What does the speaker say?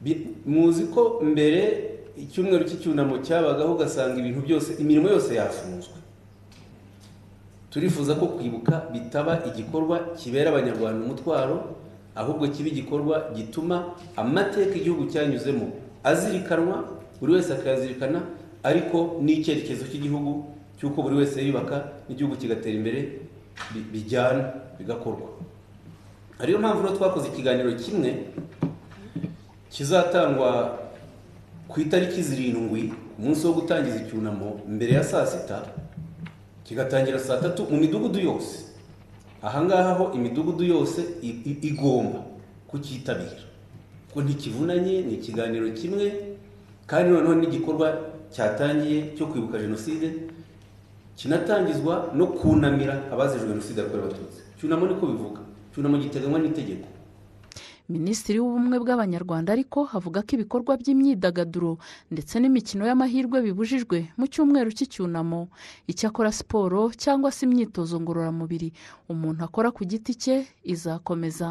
Bi- muzi ko mbere icyumweru cy'icyunamo cyabagaho ugasanga ibintu byose imirimo yose yafunzwe turifuza ko kwibuka bitaba igikorwa kibera abanyarwanda umutwaro ahubwo kiba igikorwa gituma amateka igihugu cyanyuzemo azirikanwa buri wese akayazirikana ariko n'icyerekezo cy'igihugu cy'uko buri wese yiyubaka n'igihugu kigatera imbere bi- bijyana bigakorwa ariyo mpamvu rero twakoze ikiganiro kimwe kizatangwa ku itariki zirindwi ku munsi wo gutangiza icyunamo mbere ya saa sita kigatangira saa tatu mu midugudu yose ahangaha ho imidugudu yose i- i- igomba kucyitabira kuko ntikivunanye ni ikiganiro kimwe kandi noneho n'igikorwa cyatangiye cyo kwibuka jenoside kinatangizwa no kunamira abazize jenoside yakorewe abatutsi icyunamo niko bivuga icyunamo giteganywa n'itegeko minisitiri w'ubumwe bw'abanyarwanda ariko avuga ko ibikorwa by'imyidagaduro ndetse n'imikino y'amahirwe bibujijwe mu cyumweru cy'icyunamo icyakora siporo cyangwa se imyitozo ngororamubiri umuntu akora ku giti cye izakomeza